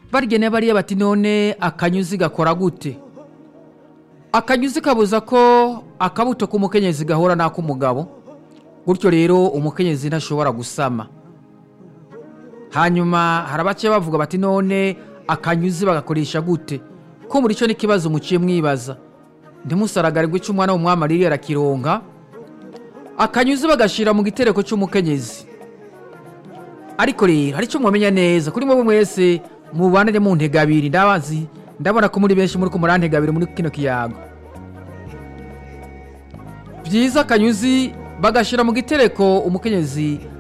barigene bariya bati none akanyuzi gakora gute akanyuzi kabuza ko akabuto k'umukenyezi gahura n'ak'umugabo gutyo rero umukenyezi ntashobora gusama hanyuma hari abace bavuga bati none akanyuzi bagakoresha gute ko muri cyo n'ikibazo muciye mwibaza ntimusaragarirwe icyo umwana w'umwami aririye arakironka akanyuzi bagashyira mu gitereko cy'umukenyezi ariko rero hari icyo mwamenya neza kuri mwebwe mwese mubanire mu ntega abiri ndabazi ndabona ko muri benshi muri kumura ntega abiri muri kino kiyago byiza akanyuzi bagashyira mu gitereko umukenyezi